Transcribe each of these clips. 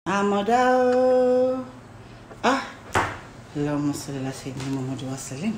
àmọ̀dá o ah Allahumma salli ala sayyidina Muhammad wa sallim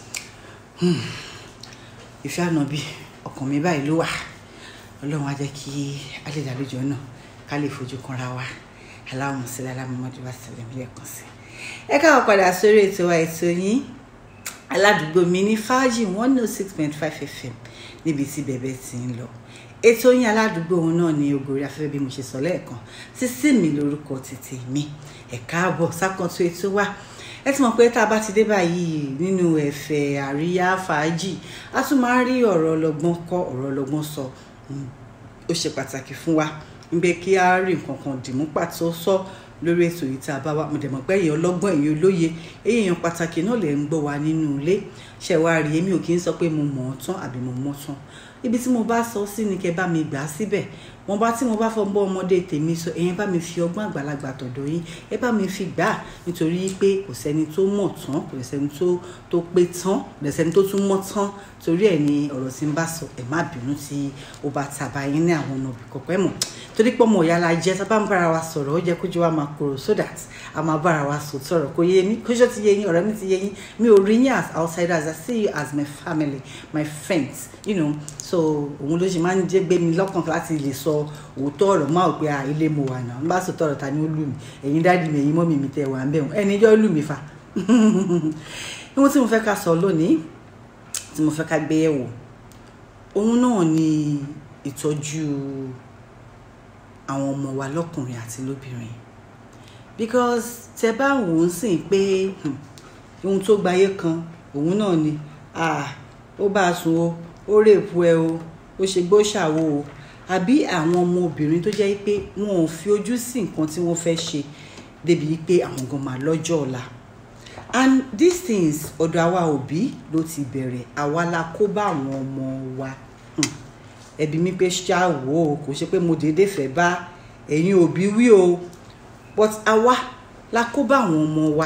ìfẹ́ ànábì ọkàn mi báyìí ló wà ọlọ́run á jẹ́ kí a lè dàlejò náà ká lè fojú kanra wa Allahumma salli ala Muhammad wa sallim lẹ́ẹ̀kan sí ẹ káwọn padà sórí ètò wa ètò yín aládùúgbò mi ní fàájì one oh six point five fm níbi tí bẹ̀bẹ̀ ti ń lọ ètò yín aládùúgbò òun náà ní ògòrí afẹ́fẹ́ bí mo ṣe sọ lẹ́ẹ̀kan sísí mi lórúkọ títí mi ẹ káàbọ̀ sákòótó ètò wa ẹ ti mọ̀ pé tá a bá ti dé báyìí nínú ẹ̀fẹ̀ àríyá fàájì a tún máa ń rí ọ̀rọ̀ ọlọ́gbọ́n kọ́ ọ̀rọ̀ ọlọ́gbọ́n sọ ó ṣe pàtàkì fún wa ń bẹ kí a rí nǹkan kan dìmú pàtó sọ lórí ètò yìí tá a bá wa mo dẹ̀ mọ̀ pé èèyàn ọlọ́gbọ́n èèyàn olóye èèyàn pàtàkì náà lè ń gbọ́ wa nínú ilé ṣe wá rí èmi ò kì í sọ pé mo mọ̀ ọ́ tán àbí mo mọ̀ tán ibi tí mo bá sọ sí ni kẹ́ bá mi gbà á síbẹ̀ wọn bá tí mo bá fọ bọ́ ọmọdé tèmi sọ ẹ̀yin bá mi fi ọgbọ́n àgbàlagbà tọ̀dọ̀ yín ẹ bá mi fi gbà á nítorí pé kò sẹ́ni tó mọ̀ tán kò sẹ́ni tó tó pé tán kò sẹ́ni tó tún mọ̀ tán torí ẹ̀ ni ọ̀rọ̀ tí ń bá sọ ẹ̀ má bínú tí ó bá tàbá yín ní àwọn ọ̀nà òbí kọ̀ọ̀kan ẹ̀ mọ̀ torí pé ọmọ ìyá la jẹ́ tá a bá ń bára wa sọ̀rọ̀ ó jẹ́ kójú wa máa korò so that a máa bára wa sọ tọ̀rọ̀ kò yé mi kójú ti yé yín ọ̀rẹ́ mi ti yé yín mi ò rí yín as outsiders I see you as my family my friends you know so òun ló ṣe máa ń jẹ́ gbé mi lọ́kàn láti lè sọ òótọ́ ọ̀rọ̀ máa ò pé à ilé mo wà náà n bá sọ tọ̀rọ̀ ta ni ó lù mí ẹ̀yin dáàdì mi ẹ̀yin mọ́mì mi tẹ̀ wà ń bẹ̀ wọ́n ẹni jọ́ lù mí fa ohun tí mo fẹ́ ká sọ lónìí tí mo fẹ́ ká gbé yẹ̀wò òun náà ni ìtọ́jú àwọn ọmọ wa lọ́kùnrin àti lóbìnrin because tẹ bá wò ó sìn pé ohun tó gbayé kan òun náà ni ó bá a sùn o ó rèépu ẹ o ó ṣe gbó ṣàwo o àbí àwọn ọmọ obìnrin tó jẹ́ pé wọn ò fi ojú sí nǹkan tí wọ́n fẹ́ ṣe débi pé àwọn gan máa lọ́jọ́ ọ̀la and these things ọ̀dọ̀ àwa òbí ló ti bẹ̀rẹ̀ àwa la kó bá àwọn ọmọ wa ẹbí mi pé ṣá wò ó kò ṣe pé mo déédéé fẹ́ bá ẹ̀yin òbí wí o but àwa la kó bá àwọn ọmọ wa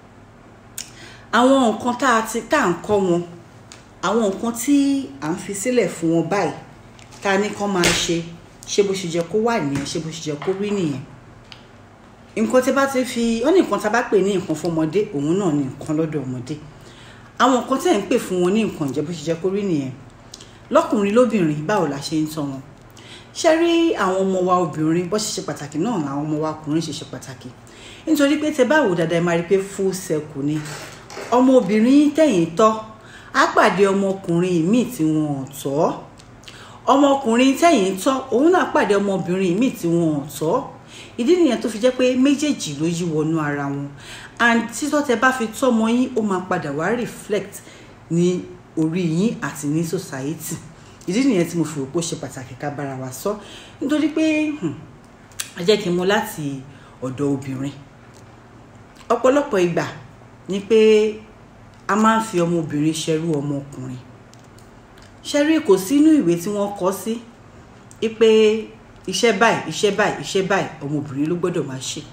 àwọn nǹkan tá a ti tá à ń kọ́ wọn àwọn nǹkan tí à ń fi sílẹ̀ fún wọn báyìí tá a ní kán máa ṣe ṣé bó ṣe jẹ́ kó wà nìyẹn ṣé bó ṣe jẹ́ kó rí nìyẹn nǹkan tí bá ti fi ó ní nǹkan tá a bá pè ní nǹkan fún ọmọdé òun náà ní nǹkan lọ́dọ̀ ọmọdé àwọn nǹkan tẹ̀ ń pè fún wọn ní nǹkan ìjẹ́ bó ṣe jẹ́ kó rí nìyẹn lọ́kùnrin lóbìnrin báwo la ṣe ń tọ́ wọn ṣe rí àwọn ọmọ wa obìnrin bó ṣe ṣe pàtàkì náà làwọn ọmọ wa ọkùnrin ṣe ṣe pàtàkì nítorí pé tẹ báwo dáadáa ẹ máa rí pé full circle ni ọmọ obìnrin tẹ̀yìn tọ́ á pàdé ọmọkùnrin míì tí wọn ò tọ́ ọmọkùnrin tẹ̀yìn tọ́ òun náà pàdé ọmọbìnrin míì tí wọn ò tọ́ ìdí nìyẹn tó fi jẹ́ pé méjèèjì ló yí wọnú ara wọn and títọ́ tẹ bá fi tọ́ ọmọ yín ó máa padà wá reflect ní orí yín àti ní society ìdí nìyẹn tí mo fi rò pé ó ṣe pàtàkì ká bára wa sọ nítorí pé ẹ jẹ́ kí n mú láti ọ̀dọ̀ obìnrin ọ̀pọ̀lọpọ̀ ìgbà ni pé a máa ń fi ọmọbìnrin ṣẹrú ọmọkùnrin ṣẹ́rí kò sínú ìwé tí wọ́n kọ sí pé iṣẹ́ báyìí iṣẹ́ báyìí iṣẹ́ báyìí ọmọbìnrin ló gbọ́dọ̀ máa ṣe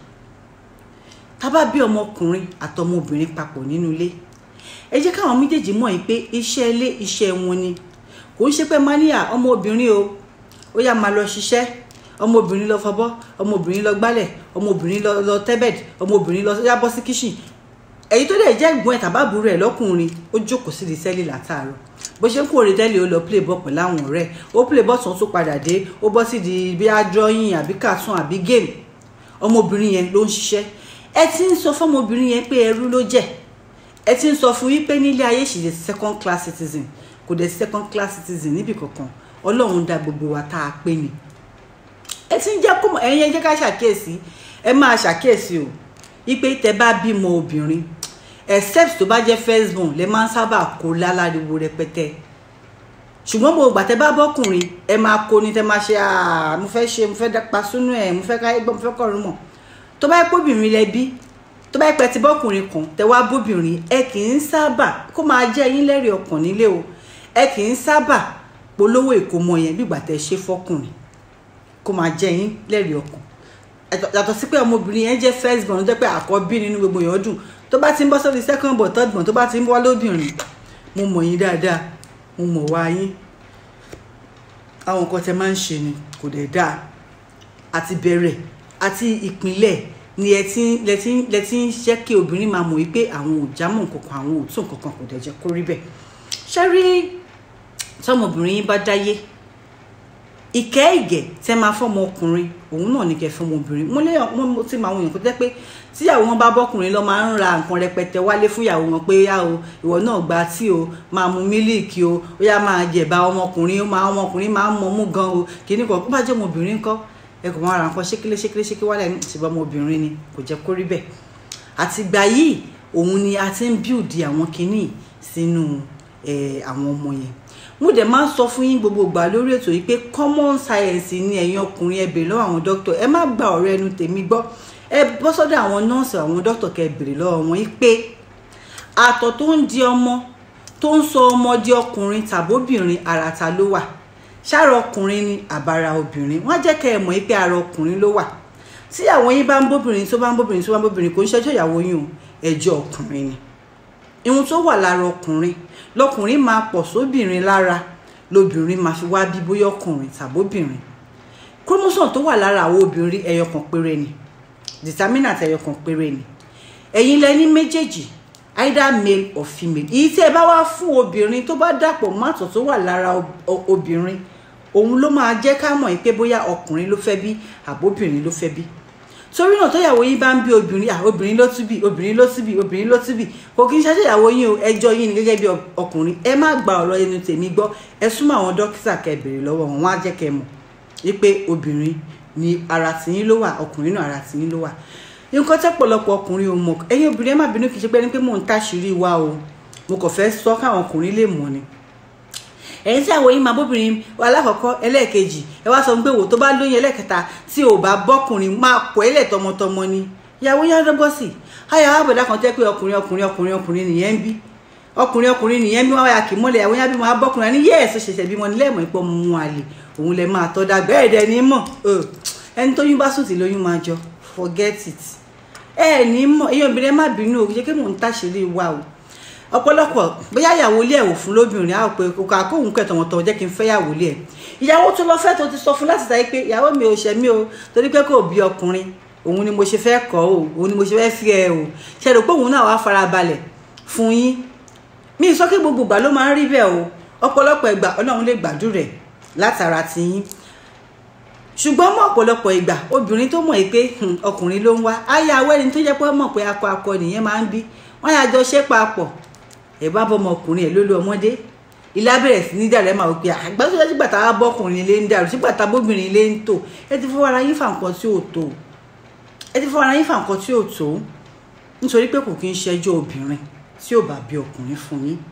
tá bá bí ọmọkùnrin àtọmọbìnrin papọ̀ nínú ilé ẹ jẹ́ káwọn méjèèjì mọ̀ yìí pé iṣẹ́ ilé iṣẹ́ wọn ni kò ń ṣe pé mania ọmọbìnrin o ó yá máa lọ ṣiṣẹ́ ọmọbìnrin lọ fọbọ́ ọmọbìnrin lọ gbálẹ̀ ọmọbìnrin lọ lọ tẹ́bẹ̀d ọmọbìnrin lọ yá bọ́ sí kíṣìn èyí tó dẹ̀ jẹ́ ìgbọ́n ẹ̀ tàbábùrú ẹ̀ lọ́kùnrin ó jókòó sí di sẹ́lì látàárọ̀ bó ṣe ń kó orí tẹ́lẹ̀ ó lọ play ball pẹ̀lú àwọn ọ̀rẹ́ ó play ball tán tó padà dé ó bọ́ sí di bí a drawing àbí cartoon àbí game ọmọbìnrin yẹn ló ń ṣiṣẹ́ ẹ ti ń sọ fọmọbìnrin yẹn pé ẹrú ló jẹ́ ẹ ti ń sọ fún yín pé nílé ayé ṣì lè second class citizen kò dé second class citizen níbì kankan ọlọ́run dá gbogbo wa tá a pé ni ẹ ti ń jẹ́ kó ẹ̀yin ẹ jẹ́ ká ṣàkíyèsí ẹ máa ṣàkíyèsí o wípé tẹ bá bímọ obìnrin except tó bá jẹ́ first born lẹ máa ń sábà kó láláriwo rẹpẹtẹ ṣùgbọ́n gbogbo gbàtẹ́ bá bọ́kùnrin ẹ máa kó ni tẹ máa ṣe mo fẹ́ ṣe mo fẹ́ pa sínú ẹ̀ mo fẹ́ káyé gbọ́ mo fẹ́ kọ̀ọ̀rún mọ̀ tó bá yẹ pé obìnrin lẹ bí tó bá yẹ pé ti bọ́kùnrin kan tẹ wá bóbìnrin ẹ kì í sábà kó máa jẹ́ yín lẹ́rìí ọkàn nílé o ẹ kì í sábà polówó ìkómọ yẹn bí gbàtẹ́ ṣe fọ́kùnrin kó máa jẹ́ yín lẹ́rìí ọkàn yàtọ̀ sí pé ọmọbìnrin yẹn jẹ́ first born jẹ́ pé àkọ́bí nínú gbogbo yẹn dùn tó bá ti ń bọ́ sórí second born third born tó bá ti ń wá lóbìnrin mo mọ̀ yín dáadáa mo mọ̀ wá yín àwọn nǹkan tẹ máa ń ṣe ni kò dẹ̀ dáa àti bẹ̀rẹ̀ àti ìpínlẹ̀ ni ẹ ti lẹ ti lẹ ti ń ṣe kí obìnrin máa mọ̀ wípé àwọn ò jámọ́ nǹkankan àwọn ò tún nǹkankan kò dẹ̀ jẹ́ kó rí bẹ́ẹ̀ ṣé rí tọmọbìnrin yín bá dáyé ìkẹ́ ìgẹ̀ tẹ́ máa fọ́mọ ọkùnrin òun náà ní kẹ́ fọ́mọ obìnrin mo lé mo ti máa wọ̀nyàn kó jẹ́ pé tíyàwó wọn bá bọ́kùnrin lọ máa ń ra nǹkan rẹpẹtẹ wálé fún ìyàwó wọn pé yá o ìwọ náà gba tí o máa mu mílíìkì o ó yá máa jẹ̀bá ọmọkùnrin ó máa ọmọkùnrin máa ń mọmú gan o kìíní kan kó bá jẹ́ ọmọbìnrin ńkọ́ ẹ kò máa ra nǹkan ṣékélé ṣékélé ṣékélé wálé ní ìṣèbá ọmọbìnrin ni kò jẹ́ kó rí bẹ́ẹ̀ àtìgbà yìí òun ni a ti ń bíùdì àwọn kinní sínú àwọn ọmọ yẹn mo dẹ̀ máa ń sọ fún yín gbogbo ìgbà lórí ètò yìí pé common science ni ẹ̀yin ọkùnrin ẹ bèrè lọ́wọ́ àwọn dókítà ẹ má gba ọ̀rọ̀ ẹnu tèmi gbọ́ ẹ bọ́ sọ́dọ̀ àwọn nọ́ọ̀sì àwọn dókítà kẹ́ bèrè lọ́wọ́ wọn yìí pé àtọ̀ tó ń di ọmọ tó ń sọ ọmọ di ọkùnrin tàbóbìnrin ara ta ló wà ṣáàrọ̀ ọkùnrin ni àbára obìnrin wọ́n á jẹ́ kẹ́ ẹ mọ̀ pé ara ọkùnrin ló wà tí àwọn yín bá ń bóbìnrin tó bá ń bóbìnrin tó bá ń bóbìnrin kò ń ṣẹjọ́ ìyàwó yín o ẹjọ́ ọkùnrin ni ihun tó wà lára ọkùnrin lọkùnrin máa pọ̀ sóbìnrin lára lobìnrin máa fi wá bí bóyá ọkùnrin tàbóbìnrin chromosome tó wà lára àwọn obìnrin ẹyọ kan péré ni determinant ẹyọ kan péré ni ẹ̀yin lẹ ní méjèèjì either male or female èyí tí ẹ bá wá fún obìnrin tó bá dàpọ̀ mọ́tò tó wà lára obìnrin òun ló máa jẹ́ ká mọ̀ pé bóyá ọkùnrin ló fẹ́ bí àbóbìnrin ló fẹ́ bí torí náà tóyàwó yín bá ń bí obìnrin à obìnrin ló tún bí obìnrin ló tún bí obìnrin ló tún bí kò kí n ṣe àṣeyàwó yín o ẹjọ́ yín ni gẹ́gẹ́ bí ọkùnrin ẹ má gba ọ̀rọ̀ ẹnu tèmi gbọ́ ẹ súnmọ́ àwọn dókítà kẹ́ bèrè lọ́wọ́ wọn wọ́n á jẹ́ kẹ́ mọ̀ wípé obìnrin ni ara tìyín ló wà ọkùnrin náà ara tìyín ló wà nǹkan tẹ́ pọ̀lọpọ̀ ọkùnrin ò mọ̀ ẹ̀yin obìnrin ẹ má bínú kì í ṣe pé ní pé mò ń táṣìírí wa o mo kàn fẹ́ sọ káwọn ọkùnrin lè mọ̀ ni ẹ̀yin tí àwọn yìí máa bóbìnrin alákọ̀ọ́kọ́ ẹlẹ́ẹ̀kejì ẹ wá sọ pé wò tó bá lóyún ẹlẹ́ẹ̀kẹta tí ò bá bọ́kùnrin máa pọ̀ ẹlẹ́ tọmọtọmọ ni ìyàwó yẹn dọ́gbọ́ sí i ayọ̀ àbẹ̀dá kan tẹ́ pé ọkùnrin ọkùnrin ọkùnrin ọkùnrin nìyẹn ń bí ọkùnrin ọkùnrin nìyẹn bí wọ́n wáyà kì í mọ́lẹ̀ ìyàwó yẹn bí wọ́n á bọ́kùnrin ní yẹ́ẹ̀sì ṣẹ̀ṣẹ̀ bí wọ́n ní lẹ́ẹ̀mọ́ ipò mú àlè òun lẹ máa tọ́ dàgbẹ́ ẹ̀dẹ̀ ní mọ̀ ẹni tóyún bá sùn tí lóyún máa jọ forget it ẹ ní mọ̀ èyí obìnrin má bínú o kì í ṣe kí mò ń tàṣírí wa o ọ̀pọ̀lọpọ̀ bóyá ìyàwó ilé ẹ̀ wò fún lóbìnrin á pé kò ká kóhun kẹtọ̀ wọn tọ̀ jẹ́ kí n fẹ́ yàwó ilé ẹ̀ ìyàwó tó lọ fẹ́ tó ti sọ fún láti sáyé pé ìyàwó mi ò ṣẹ̀ mí o torí pé kò bí ọkùnrin òun ni mo ṣe fẹ́ kọ́ o òun ni mo ṣe fẹ́ fi ẹ o ṣe rò pé òun náà wá farabalẹ̀ fún yín mi sọ pé gbogbo ìgbà ló máa ń rí bẹ́ẹ̀ o ọ̀pọ̀lọpọ̀ ìgbà ọlọ́run lè gbàdúrẹ̀ látara ti yín ṣùgbọ́n mọ́ ọ̀pọ̀lọpọ̀ ìgbà obìnrin tó mọ̀ pé ọkùnrin ló ń wá ayé awẹ́ni tó jẹ́ pé mọ̀ pé akọ akọ nìyẹn máa ń bí wọ́n yà jọ ṣe papọ̀ ẹ bá bọ ọmọkùnrin ẹ ló lo ọmọdé ilá bẹ̀rẹ̀ sí ní dàrú ẹ máa wò pé àgbà tó ṣe gbàtà wá bọ́kùnrin lé ń dàrú sígbà tá bóbìnrin lé ń tò ẹ ti fọwọ́ ara yín fà nǹkan tí ò tó ẹ ti fọwọ́ ara yín fà nǹkan tí ò tó nítorí pé kò kí ń ṣẹjọ́ obìnrin tí ò bá bí ọkùnrin fún yín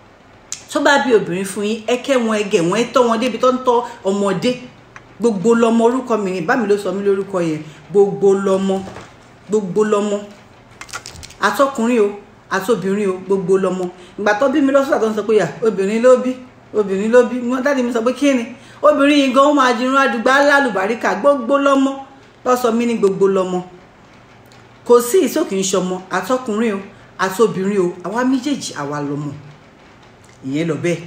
tó bá bí obìnrin fún yín ẹ kẹ́ wọn ẹgẹ̀ wọn ẹ tọ́ wọn débi tó ń tọ́ ọmọdé gbogbo lọmọ orúkọ mi ní bá mi ló sọ mí lórúkọ yẹn gbogbo lọmọ gbogbo lọmọ àtọkùnrin o àtobìnrin o gbogbo lọmọ ìgbà tó bí mi lọ́sọ̀tà tó ń sọ pé yà obìnrin ló bí obìnrin ló bí wọn dáàdi mi sọ pé kí ni obìnrin yìí gan ó máa dirun àdùgbà lálùbáríkà gbogbo lọmọ lọ́sọ mi ní gbogbo lọmọ kò sí ìsókè ń ṣọmọ àtọkùnrin o àtobìnrin o àwa méjèèjì àwa lọmọ ìyẹn lọ bẹ́ẹ̀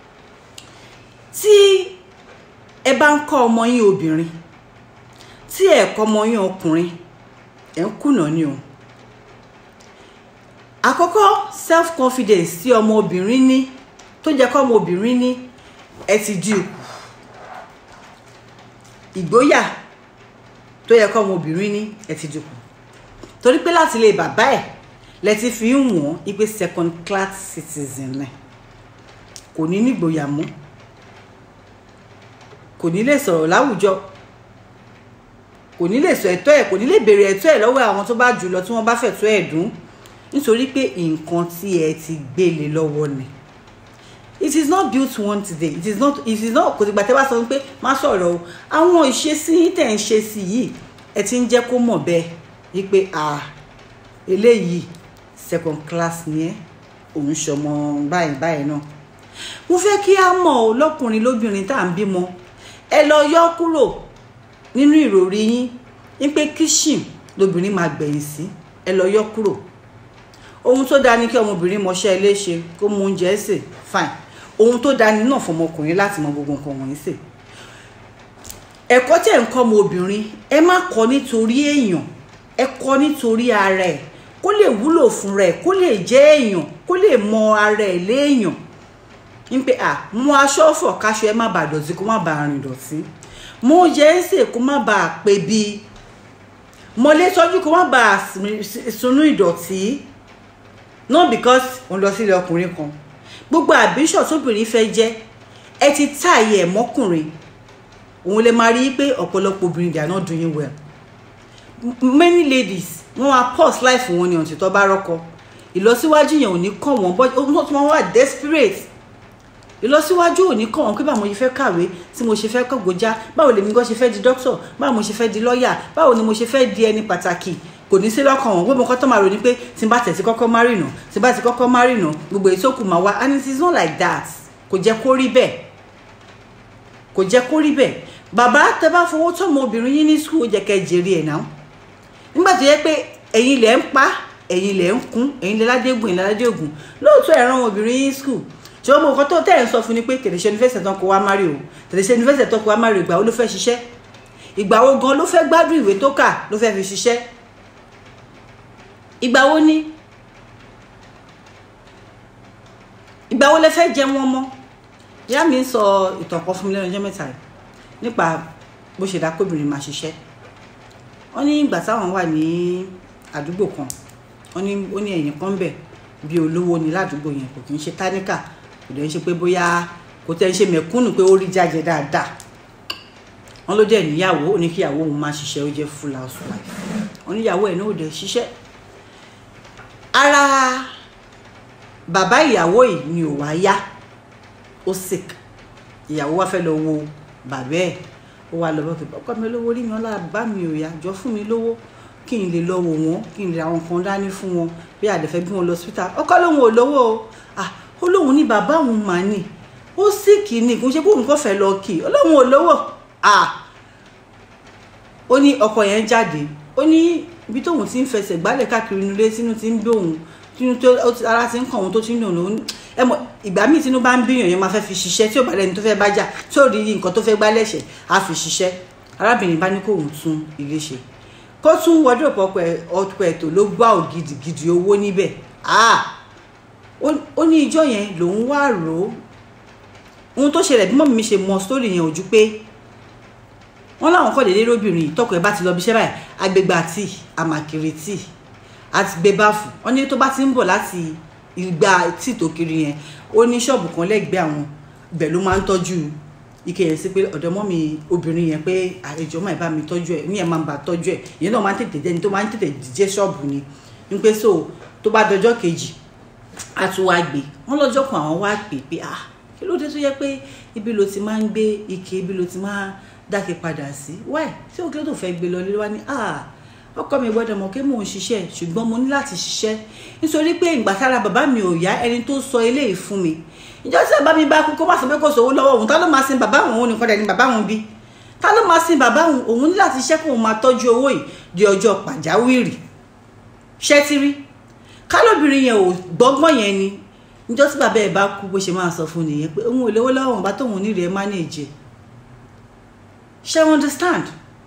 tí ẹ bá ń kọ́ ọmọ yín obìnrin tí ẹ kọ́ ọmọ yín ọkùnrin ẹ ń kùnà ni o àkọ́kọ́ self confidence tí ọmọ obìnrin ní tó jẹ́ kọ́ ọmọ obìnrin ní ẹ ti di òkú ìgboyà tó yẹ kọ́ ọmọ obìnrin ní ẹ ti di òkú torí pé láti ilé bàbá ẹ̀ lẹ ti fi ń wọ̀n ipe second class citizen rẹ̀ kò ní nígboyà mọ́ kò ní lè sọ̀rọ̀ láwùjọ kò ní lè sọ ẹ̀tọ́ ẹ̀ kò ní lè béèrè ẹ̀tọ́ ẹ̀ lọ́wọ́ àwọn tó bá jù lọ tí wọ́n bá fẹ̀tọ́ ẹ̀ dùn nítorí pé nǹkan tí ẹ ti gbélé lọ́wọ́ ni it is not built one today it is not it is not kò sì gbà tẹ́ bá sọ pé má sọ̀rọ̀ o àwọn ìṣesí tẹ̀ ń ṣe sí yìí ẹ ti ń jẹ́ kó mọ̀ bẹ́ẹ̀ wípé ah eléyìí second class ni ẹ òun ṣọmọ báyìí báyìí náà mo fẹ́ kí á mọ̀ ọ́ lọ́kùnrin lóbìnrin tá à ń bímọ ẹ lọ yọ kúrò nínú ìròrí yín wípé kíṣìn lobìnrin máa gbẹ̀yìn sí ẹ lọ yọ kúrò ohun tó dáa ni kí ọmọbìnrin mọṣẹ́ ilé ṣe kó mú oúnjẹ sè fine ohun tó dáa ni náà fọmọkùnrin láti mọ gbogbo nǹkan wọ̀nyí sè ẹ̀kọ́ tẹ̀ ń kọ́ ọmọ obìnrin ẹ má kọ́ nítorí èèyàn ẹ kọ́ nítorí ara ẹ̀ kó lè wúlò fúnra ẹ̀ kó lè jẹ́ èèyàn kó lè mọ ara ẹ̀ léèyàn ń pé à mú aṣọ ọ̀fọ̀ káṣọ ẹ má bàa dọ̀tí kó má bàa rìn dọ̀tí mú oúnjẹ ń sè kó má bàa pé bí mọlé tọ́jú kó má bàa sunú ìdọ̀tí not because òun lọ sílé ọkùnrin kan gbogbo àbíṣọ̀ tóbìnrin fẹ́ jẹ́ ẹ ti táàyè ẹ̀ mọ́kùnrin òun lè máa rí i pé ọ̀pọ̀lọpọ̀ obìnrin they are not doing well many ladies wọ́n wá pause life wọn ni ọ̀tí tó bá rọ́kọ ìlọsíwájú yẹn ò ní kàn wọ́n bọ́ wọ́n wà desperate ìlọsíwájú ò ní kàn wọ́n pé báwo mo ṣe fẹ́ kàwé tí mo ṣe fẹ́ kọ́gbọ́já báwo lèmi gan ṣe fẹ́ di doctor báwo mo ṣe fẹ́ di lọ́ọ̀yà báwo ni mo ṣe fẹ́ di ẹni pàtàkì kò ní sí lọ́kàn wọn gbogbo nǹkan tó máa rò ní pé tí n bá tẹ̀sí kọ́kọ́ má rìnà tí n bá ti kọ́kọ́ má rìnà gbogbo èyí tó kù máa wá and it is not like that kò jẹ́ kó rí bẹ́ẹ̀ kò jẹ́ kó rí bẹ́ẹ̀ bàbá tẹ bá fowó tó ọmọ obìnrin yín ní skul ó jẹ́ kẹ́ jèrè ẹ̀ náà nígbà tó yẹ pé ẹ̀yin lẹ̀ ń pa ẹ̀yin lẹ̀ ń kún ẹ̀yin lẹ̀ ládégún ẹ̀yin lẹ̀ ládégún lóòótọ́ ẹ̀ràn ọmọbìnrin yín skul ṣùgbọ́n mo kọ́ tó tẹ̀ ń sọ fún ni pé tẹ̀lẹ́sẹ̀ yunifásitì tán kó wá má rí o tẹ̀lẹ́sẹ̀ yunifásitì tán kó wá má rí ìgbà wo ló fẹ́ ṣiṣẹ́ ìgbà wo gan ló fẹ́ gbádùn ìwé tó kà ló fẹ́ fi ṣiṣẹ́ ìgbà wo ni ìgbà wo lẹ fẹ́ jẹ wọn mọ́ ìyá mi ń sọ ìtàn kan fún mi lẹ́nu ọjọ́ mẹ́ta yìí nípa bó ṣe dá kóbìnrin máa ṣiṣẹ́ wọ́n ní ìgbà táwọn wà ní àdúgbò kan wọ́n ní ó ní ẹ̀yìn kan bẹ̀ bí olówó ni ládùúgbò yẹn kò kì í ṣe táníkà kò dẹ̀ ń ṣe pé bóyá kò tẹ̀ ń ṣe mẹ̀kúnnù pé ó rí jáde dáadáa wọ́n ló dẹ̀ níyàwó ó ní kíyàwó òun máa ṣiṣẹ́ ó jẹ́ full housewife wọ́n níyàwó ẹ̀ náà ò dẹ̀ ṣiṣẹ́ ara bàbá ìyàwó yìí ni ò wá yá ó sick ìyàwó wa fẹ́ lọ wo bàbá ẹ̀ ó wá lọ bọ́kì ọkọ mi lówó rí mi wọn lára bàbá mi ò yá jọ fún mi lówó kí n lè lọ wò wọ́n kí n lè àwọn kan dání fún wọn bí àdẹ̀fẹ́ bí wọn lọ hospital ọkọ lòun ò lówó o ah ó lóun ní bàbá òun mà ní ó sick ní kò ń ṣe pé òun kò fẹ́ lọ kì ó lóun ò lówó ah ó ní ọkọ yẹn jáde ó ní ibi tóun ti ń fẹsẹ̀ gbálẹ̀ káàkiri inú ilé sínú ti ń bí òun tínú tó ara ti ń kàn òun tó ti ń dùn òun ẹ mọ ìgbà míì tínú bá ń bíyàn yẹn máa fẹ́ fi ṣiṣẹ́ tí ò bá lẹ́ni tó fẹ́ bá jà tí ò rí nǹkan tó fẹ́ gbá lẹ́sẹ̀ á fi ṣiṣẹ́ arábìnrin bá ní kó òun tún ilé ṣe kó tún wọ́dọ̀ ọ̀pọ̀ ẹ̀tọ́ ló gbá ògidigidi owó níbẹ̀ ó ní ìjọ yẹn lòun wá rò ó ohun tó ṣẹlẹ̀ bí mọ́mí mi ṣe mọ sítórì yẹn ojú pé wọ́n láwọn kọ́ déédéé lóbìnrin tọkọ ẹ̀ bá ti lọ bí iṣẹ́ báyìí agbègbà tíì àmàkiri tíì àti gbé báfù wọ́n ní tó bá ti ń bọ̀ láti ìgbà tíì tó kiri yẹn ó ní ṣọ́ọ̀bù kan lẹ́gbẹ̀ẹ́ àwọn ibẹ̀ ló máa ń tọ́jú ike yẹn sí pé ọ̀dọ̀ mọ́ mi obìnrin yẹn pé àlejò máa bá mi tọ́jú ẹ̀ ní ẹ̀ máa ń bá tọ́jú ẹ̀ ìyẹn náà máa ń tètè jẹ́ni tó máa ń tètè jẹ́ ṣọ́ọ̀bù ni ń pé so tó bá dọjọ́ kejì á tún wá gbé wọ́n lọ́jọ́ kan àwọn wá pè pé ah kí ló dé tó yẹ pé ibi ló ti máa ń gbé ike ibi ló ti máa dákẹ́ padà sí wáì tí òkè tó fẹ́ gbé lọ lé wá ní ah ọkọ mi gbọ́dọ̀ mọ̀ pé mò ń ṣiṣẹ́ ṣùgbọ́n mo ní láti ṣiṣẹ́ nítorí pé ìgbà tára bàbá mi ò yá ẹni tó sọ eléyìí fún mi ìjọ tí bàbá mi bá kú kó má sọ pé kò sówó lọ́wọ́ òun tá ló máa sin bàbá òun òun nìkan dẹ̀ ni bàbá òun bí tá ló máa sin bàbá òun òun ní láti ṣiṣẹ́ kó òun máa tọ́jú owó yìí di ọjọ́ pàjáwìrì ṣẹ́tírí kálóbìnrin yẹn ò gbọ́gbọ́n yẹn ni ìjọ tí bàbá ẹ̀ bá kú bó ṣe máa sọ fún nìyẹn pé òun ò lówó lọ́wọ́ òun bá tóun ní rẹ̀ manage ṣe understand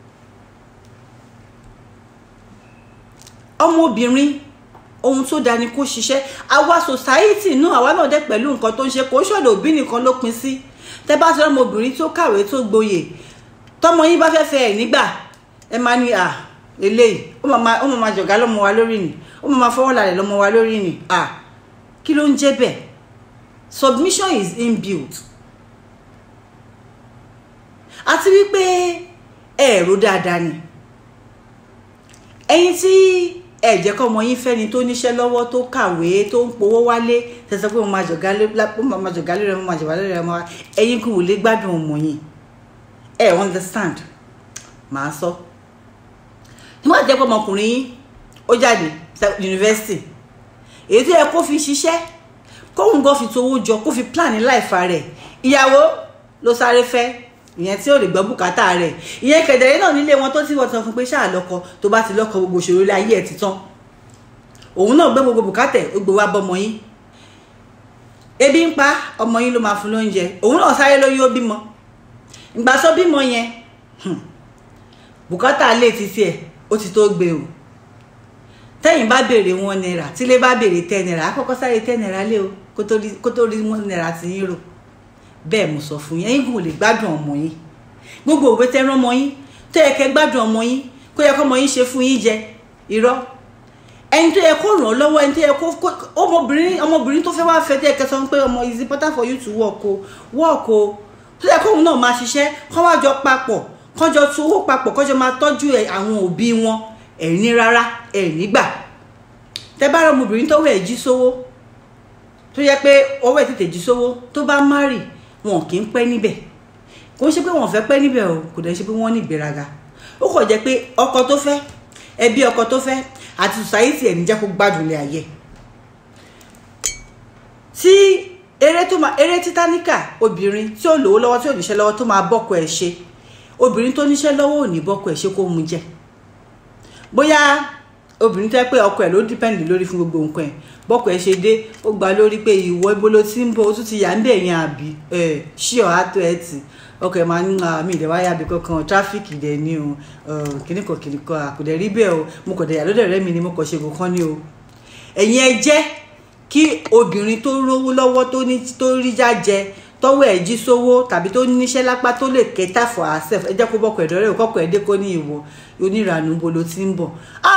ọmọbìnrin ohun tó dáa ni kó ṣiṣẹ́ àwa society náà àwa náà dẹ̀ pẹ̀lú nǹkan tó ń ṣe kó ṣọ̀dọ̀ òbí nìkan ló pin sí tẹ́ bá sọ ọmọbìnrin tó kàwé tó gboyè tọmọ yín bá fẹ́ fẹ́ ẹ̀ nígbà ẹ máa ní à eléyìí ó máa máa jọ̀gá lọ́mọ wa lórí ni ó máa máa fọwọ́ lálẹ́ lọ́mọ wa lórí ni à kí ló ń jẹ́ bẹ́ẹ̀ submission is inbuilt àti wípé ẹ̀rọ dáadáa ni ẹ̀yin tí ẹ jẹ́ kọ́ ọmọ yín fẹ́ni tó níṣẹ́ lọ́wọ́ tó kàwé tó ń powó wálé tẹ̀sán pé mo máa jọ̀gá lórí ẹ mo máa jọ̀gá lórí ẹ mo máa ẹ̀yin kò lè gbádùn ọmọ yín ẹ understand màá sọ nígbà tí ẹ pọ́ ọmọkùnrin yín ó jáde yunifásitì èyí tó yẹ kó fi ṣiṣẹ́ kóhun gan fi towó jọ kó fi plan life rẹ̀ ìyàwó ló sáré fẹ́ ìyẹn tí ò lè gbọ́ bùkátà rẹ̀ ìyẹn kẹ̀dẹ̀rẹ́ náà nílé wọn tó ti wọ́n sọ fún pé ṣáà lọ́kọ tó bá ti lọ́kọ gbogbo òṣèré ilé ayé ẹ̀ ti tán òun náà gbé gbogbo bùkátà ó gbé wá bọ́mọ yín ebi ń pa ọmọ yín ló máa fún lóúnjẹ òun náà sáré lóyún ó bímọ ìgbà tó bímọ yẹn bùkátà lè ti tiẹ̀ ó ti tó gbé o tẹ́yìn bá béèrè one naira tílé bá béèrè ten naira àkọ́kọ́ sáré ten naira lé o kó tó rí one naira ti yín rò bẹ́ẹ̀ mo sọ fún yín ẹ̀yin kò lè gbádùn ọmọ yín gbogbo òwe tẹ́rán ọmọ yín tó yẹ kẹ́ gbádùn ọmọ yín kó yẹ kó ọmọ yín ṣe fún yín jẹ irọ́ ẹni tó yẹ kó ràn ọ́ lọ́wọ́ ẹni tó yẹ kó ọmọbìnrin ọmọbìnrin tó fẹ́ wá fẹ́ tó yẹ kẹ́ sọ pé ọmọ is important for you to work o work o tó yẹ kóun náà máa ṣiṣẹ́ kó wá jọ papọ̀ kó jọ tu owó papọ̀ kó jọ máa tọ́jú àwọn òbí wọn ẹ̀ní rárá ẹ̀ní gbà tẹ bá rọ ọmọbìnrin tó wẹ̀ jí sówó tó yẹ pé ọwọ́ ẹ̀ tètè jí sówó tó bá márì wọn kì í pẹ́ níbẹ̀ kò ṣe pé wọn fẹ́ pẹ́ níbẹ̀ o kò dẹ̀ ṣe pé wọ́n ní ìgbéraga ó kàn jẹ́ pé ọkọ tó fẹ́ ẹbí ọkọ tó fẹ́ àti society ẹ̀ ní jẹ́ kó gbádùn ilé ayé tí eré tó máa eré títánìkà obìnrin tí ò lówó lọ́wọ́ tí ò níṣẹ́ lọ́wọ́ tó máa bọ́kọ ẹ̀ ṣe obìnrin tó níṣẹ́ lọ́wọ́ ò ní bọ́kọ ẹ̀ ṣe kó mu jẹ bóyá obìnrin tẹ́ pé ọkọ ẹ̀ ló dípẹ́ǹdì lórí fún gbogbo nǹkan ẹ̀ bọ́kọ ẹ̀ ṣe dé ó gba lórí pé ìwọ ibo ló ti ń bọ̀ ó tún ti yà ń bẹ̀ yẹn àbí ẹ̀ ṣí ọ̀ á tó ẹ̀ tì ọkọ ẹ̀ máa ń ń mi ìdẹ̀wá yàbí kankan tráfíkì dẹ̀ ni o kìnnìkan kìnnìkan àkùdẹ̀ rí bẹ́ẹ̀ o mo kọ̀ dẹ̀ yà lọ́dẹ̀ rẹ́ mi ni mo kọ̀ ṣe kankan ni o ẹ̀yin ẹ jẹ́ kí obìnrin tó rówó lọ́wọ́ tó ní tó rí jájẹ tọ́wọ́ ẹ̀ jí sówó tàbí tó níṣẹ́ lápá tó lè kẹta for herself ẹ jẹ́ kó bọ́kọ̀ ẹ̀dọ́ rẹ̀ kọ́kọ́ ẹ̀ dé kó ní ìwọ onírànú bo ló ti ń bọ̀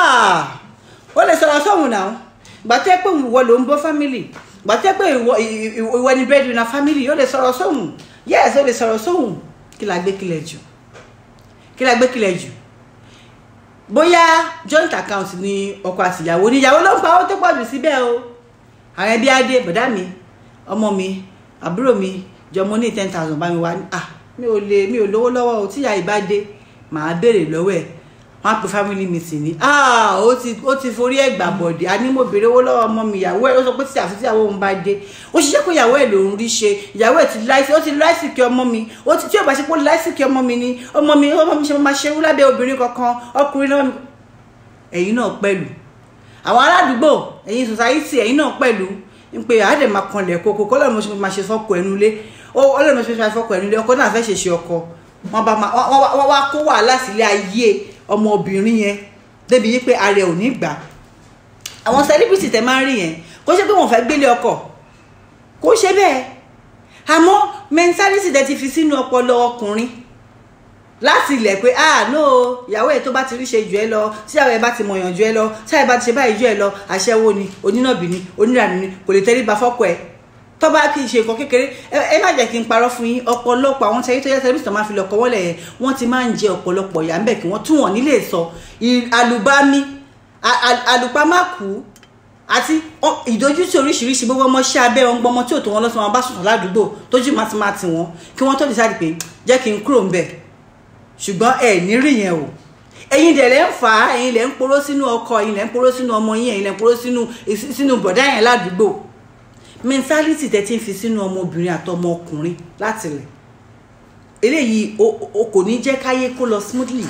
ó lè sọ̀rọ̀ sóhun náà gbàtẹ́ pé ìwọ ló ń bọ́ family gbàtẹ́ pé ìwọ ni breadwinner family ó lè sọ̀rọ̀ sóhun yes ó lè sọ̀rọ̀ sóhun kí la gbé kílẹ̀ jù kí la gbé kílẹ̀ jù bóyá joint account ni ọkọ àtìyàwó níyàwó ló ń pa owó tó pọ̀ jù síbẹ̀ o àwọn ẹbí adé bọ̀dá mi ọmọ mi àbúrò mi jọ mo ní ten thousand bá mi wá ah mi ò lè mi ò lówó lọ́wọ́ o tíyà ìbá dé màá béèrè lọ́wọ́ ẹ̀ wọ́n á pe family meeting ni ah ó ti ó ti forí ẹ̀ gbà bọ̀dẹ̀ àní mo béèrè owó lọ́wọ́ ọmọ mi ìyàwó ẹ̀ ó sọ pé tí àfi tíyàwó òun bá dé ó ṣiṣẹ́ pé ìyàwó ẹ̀ lòún rí ṣe ìyàwó ẹ̀ ti láìsí ó ti láìsí kí ọmọ mi ó ti tí ò bá ṣe pé láìsí kí ọmọ mi ni ọmọ mi ọmọ mi ṣe máa ṣe wú lábẹ́ obìnrin kankan ọkùnrin náà ẹ̀yin náà pẹ̀lú àwọn aládùúgbò ẹ̀yin society ẹ̀yin náà pẹ̀lú ń pe àádẹ́ máa kanlẹ̀ koko kọ́ lọ́run mo ṣe máa ṣe fọ́kọ ẹnu lé ọlọ́run mo ṣe máa fọ́kọ ẹnu lé ọkọ náà fẹ́ ṣe ṣe ọkọ wọn bá máa wọ́n wá kó wàhálà sílé ayé ọmọbìnrin yẹn débi yí pé ara ẹ̀ ò ní gbà àwọn celebrity tẹ máa ń rí yẹn kó ṣe pé wọ́n fẹ́ gbélé ọkọ kó ṣe bẹ́ẹ̀ àmọ́ mentality tẹ ti fi sínú ọpọlọ ọkùnrin láti ilẹ̀ pé ah no ìyàwó ẹ̀ tó bá ti rí ṣe jù ẹ lọ tí ìyàwó ẹ̀ bá ti mọ̀yàn jù ẹ lọ tí ìyàwó ẹ̀ bá ti ṣe báyìí jù ẹ lọ àṣẹwó ni onínàbì ni onírànú ni kò lè tẹríba fọ́kọ ẹ̀ tó bá kì í ṣe nǹkan kékeré ẹ má jẹ́ kí n parọ́ fún yín ọ̀pọ̀lọpọ̀ àwọn tẹ́lẹ̀ tó yẹ tẹ́lẹ̀ tó máa fi lọ́kọ̀ wọ́lẹ̀ yẹn wọ́n ti máa ń jẹ ọ̀pọ̀lọpọ̀ ìyà ńbẹ̀ kí wọ́n tún wọ́n nílé sọ àlùbami àlùpàmákù àti ìdójútì oríṣiríṣi gbogbo ọmọ ṣẹ́ abẹ́ wọn gbọmọ tí ò tó wọn lọ́sọ̀ wọn bá sùn ládùúgbò tójú máa ti máa ti wọn kí wọ́n tó decide pé jẹ́ kí n kúrò ńbẹ̀ ṣùgbọ́n ẹ ní rí yẹn o ẹ̀yin dẹ̀ lẹ́ ń fà á ẹ̀yin lẹ́ ń poró sínú ọkọ ẹ̀yin lẹ́ ń poró sínú ọmọ yín ẹ̀yin lẹ́ ń poró sínú sínú bọ̀dá yẹn ládùúgbò mentality tẹ́ ti ń fi sínú ọmọbìnrin àtọmọ ọkùnrin láti lẹ̀ eléyìí o kò ní jẹ́ káyé kó lọ smoothly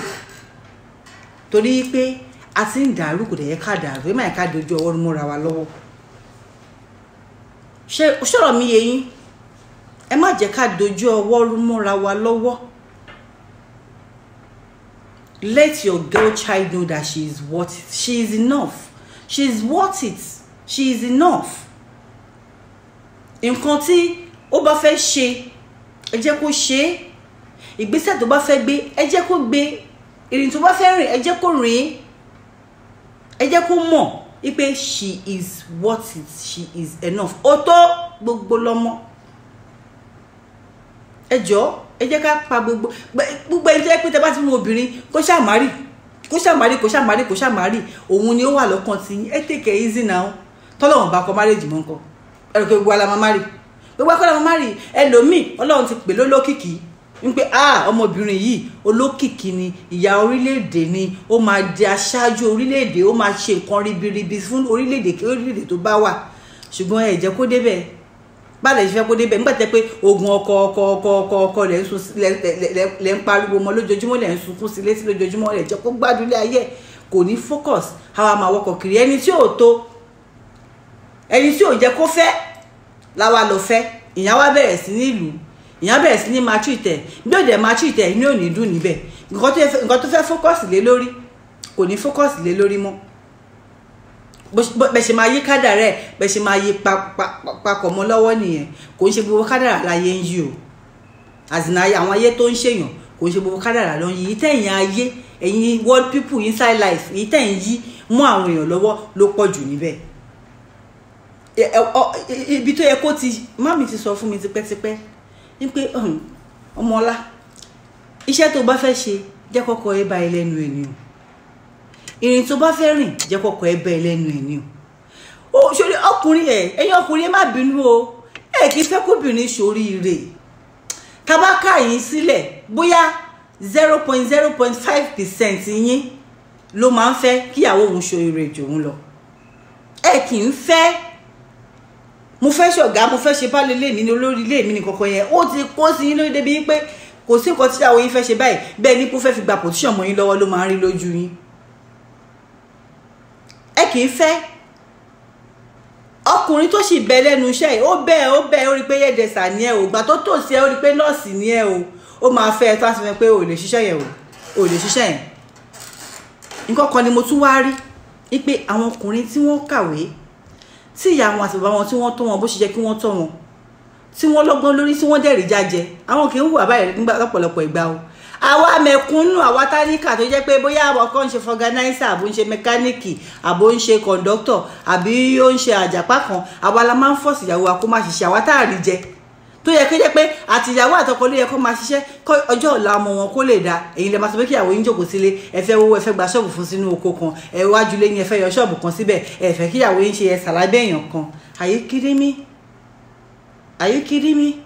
torí pé a ti ń dàrú kò dẹ̀ yẹ ká dàrú ẹ má yẹ ká dojú ọwọ́ múra wa lọ́wọ́ ṣé ṣọ̀rọ̀ mi yé yín ẹ má jẹ́ ká dojú ọwọ́ múra wa lọ́wọ́ let your girl child know that she is worth it she is enough she is worth it she is enough nǹkan tí ó bá fẹ́ ṣe ẹ jẹ́ kó ṣe é ìgbésẹ̀ tó bá fẹ́ gbé ẹ jẹ́ kó gbé ìrìn tó bá fẹ́ rìn ẹ jẹ́ kó rìn ẹ jẹ́ kó mọ̀ wípé she is worth it she is enough ó tó gbogbo lọ́mọ ẹ jọ̀ọ́ ẹ jẹ́ ká pa gbogbo gbogbo ẹni tó yẹ pé tẹ bá ti mú obìnrin kó ṣàmárì kó ṣàmárì kó ṣàmárì kó ṣàmárì òun ni ó wà lọ́kàn tí ẹ take it easy now tọ́lọ́wọ̀n bá kọ márèjì mọ́ nǹkan ẹ̀rọ pé gbogbo ala máa márì gbogbo akọ́lá máa márì ẹlòmíì ọlọ́run ti pè lólókìkí ń pé ah ọmọbìnrin yìí olókìkí ni ìyá orílẹ̀-èdè ni ó máa di aṣáájú orílẹ̀-èdè ó máa ṣe nǹkan ribiribi fún orílẹ̀-èdè kí orílẹ̀-èdè tó bá wà ṣùgbọ́n ẹ jẹ́ kó débẹ̀ báàlẹ̀ ìfẹ́ kó débẹ̀ nígbà tẹ́ pé ogun ọkọ ọkọ ọkọ ọkọ ọkọ lẹ̀ ń sun lẹ̀ ń pariwo mọ́ lójoojúmọ́ lẹ̀ ń sunkún sí létí lójoojúmọ́ lẹ̀ jẹ́ kó gbádùn ilé ayé kò ní focus àwa máa wọkọ̀ kiri ẹni tí ò tó ẹni tí ò jẹ́ kó fẹ́ láwa lọ fẹ́ ìyẹn wá bẹ̀rẹ̀ sí ní ìlú ìyẹn bẹ̀rẹ̀ sí ní máa treat ẹ̀ bí ó dẹ̀ máa treat ẹ̀ ní òní dùn níbẹ̀ nǹkan tó fẹ́ nǹkan tó fẹ́ fókọ̀sì lé lórí kò ní fókọ̀sì lé lórí mọ́ bẹ́ẹ̀ ṣe máa yí kádàrá ẹ̀ bẹ́ẹ̀ ṣe máa yí papọ̀ mọ́ lọ́wọ́ nìyẹn kò ń ṣe gbogbo kádàrá láyé ń yí o àzìnà àwọn ayé tó ń ṣèyàn kò ń ṣe gbogbo kádàrá ló ń yí ìtẹ̀yìn ayé ẹ̀yin world people inside life ìtẹ̀yìn yí mú àwọn èèyàn lọ́wọ́ ló pọ̀ jù níbẹ̀ ibi tó yẹ kó ti mami ti sọ fún mi tipẹ́tipẹ́ ní pé ọmọọlá iṣẹ́ tó bá fẹ́ ṣe jẹ́ kọ́kọ́ ẹ bá ẹ lẹ́nu ẹ̀ ni o ìrìn tó bá fẹ́ rìn jẹ́ kọ́kọ́ ẹ bá ẹ lẹ́nu ẹ̀ ni o ó ṣòrí ọkùnrin ẹ ẹ̀yin ọkùnrin ẹ má bínú o ẹ kì í fẹ́ kóbìnrin ṣoríire tabaka yín sílẹ̀ bóyá zero point zero point five percent yín ló máa ń fẹ́ kíyàwó òun ṣoríire jòun lọ ẹ kì í fẹ́ mo fẹ́ ṣọ̀gá mo fẹ́ ṣe báàlẹ̀ lé mi ní olórí ilé mi ní kankan yẹn ó ti kó sí yín lórí débi pé kò sí nǹkan tí àwọn yín fẹ́ ṣe báyìí bẹ́ẹ̀ ni kó fẹ́ fi gba pòtíṣàn mọ́ yín lọ́wọ́ ló máa ń rí lójú yín ẹ kì í fẹ́ ọkùnrin tó sì bẹ lẹ́nu iṣẹ́ yìí ó bẹ́ẹ̀ ó bẹ́ẹ̀ ó rí pé yẹ́dẹ̀sà ni ẹ o ìgbà tó tò sí ẹ ó rí pé nọ́ọ̀sì ni ẹ o ó máa fẹ́ ẹ tó àti fẹ́ pé ò lè ṣiṣẹ́ yẹn o ò lè ṣiṣẹ́ yẹn nǹkan kan ni mo tún wá rí wípé àwọn ọkùnrin tí wọ́n kàwé tí ìyá wọn àti bàbá wọn tí wọ́n tọ́ wọn bó ṣe jẹ́ kí wọ́n tọ́ wọn tí wọ́n lọ́gbọ́n lórí tí wọ́n dẹ̀rí jájẹ àwọn kì í hùwà báyìí nígbà lọ́pọ̀lọpọ̀ ìgbà o àwa mẹ̀kúnnù àwa táníkà tó jẹ́ pé bóyá àwọn kan ń ṣe fọganáísà àbó ń ṣe mẹkáníìkì àbó ń ṣe kọ̀ǹdọ́tọ̀ àbí ó ń ṣe àjàpá kan àwa la máa ń fọ̀sì ìyàwó wa kó má ṣiṣẹ́ àwa tá à rí jẹ tó yẹ kó jẹ́ pé àtìyàwó àtọkọ ló yẹ kó máa ṣiṣẹ́ kó ọjọ́ ọ̀la ọmọ wọn kó lè dáa èyí lè máa sọ pé kí ìyàwó yín jókòó sílé ẹ fẹ́ wọ́wọ́ ẹ fẹ́ gba ṣọ́ọ̀bù fún sínú oko kan ẹ wájú lé ní ẹ fẹ́ yọ ṣọ́ọ̀bù kan síbẹ̀ ẹ fẹ́ kí ìyàwó yín ṣe ẹ sàlábẹ́ èèyàn kan are you kidding me are you kidding me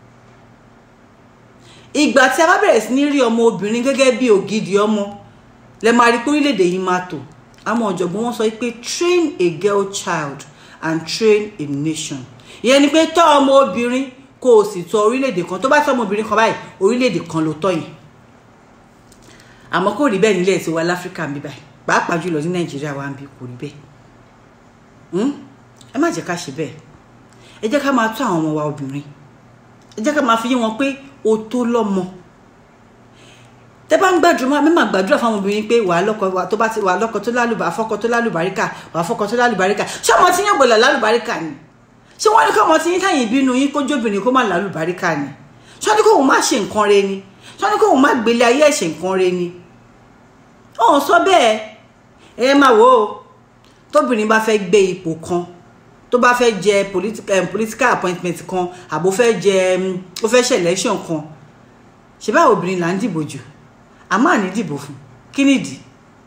ìgbà tí a bá bẹ̀rẹ̀ sí ní rí ọmọ obìnrin gẹ́gẹ́ bí ògidì ọmọ lẹ máa rí pé orílẹ̀-èdè yìí máa tò àwọn ọ̀jọ̀gbọ́n wọn sọ pé train a girl child and train a nation ìyẹn ni pé tọ́ ọmọ obìnrin kó o sì tọ́ orílẹ̀-èdè kan tó bá tọ́ ọmọ obìnrin kan báyìí orílẹ̀-èdè kan ló tọ́ yẹn àmọ́ kò rí bẹ́ẹ̀ nílẹ̀ tí wà láfíríkà ń bí báyìí pàápàá jùlọ ní nàìjíríà wa ń bí kò rí bẹ́ẹ̀ ẹ má jẹ́ ká ṣe bẹ́ẹ̀ ẹ jẹ́ ká máa tọ́ àwọn ọmọ wa obìnrin ẹ jẹ́ ká máa fi yé wọn pé o tó lọ́mọ tẹ bá ń gbàdúrà mímọ gbàdúrà fáwọn obìnrin pé wàá lọ́kọ tó bá ti wàá lọ́kọ tó lálùbá afọkọ tó lálùbáríkà wàá fọkọ tó lálùbáríkà ṣé ọmọ tí yín gbọ́dọ̀ lálùbáríkà ni ṣé wọ́n ní kí ọmọ tí yín táyìn bínú yín kó jóbìnrin kó má lálùbáríkà ni ṣé wọ́n ní kó òun má ṣe nǹkan re ni ṣé wọ́n ní kó òun má gbélé ayé ẹ̀ ṣe nǹkan re ni ọ̀hún sọ bẹ́ẹ̀ ẹ máa wò ó tóbìnrin bá fẹ́ gbé ipò kan tó bá fẹ́ jẹ political appointment kan àbò fẹ́ jẹ ó fẹ́ ṣe election kan ṣe báwo obìnrin là ń dìbò jù a máa ní dìbò fún kí nìdí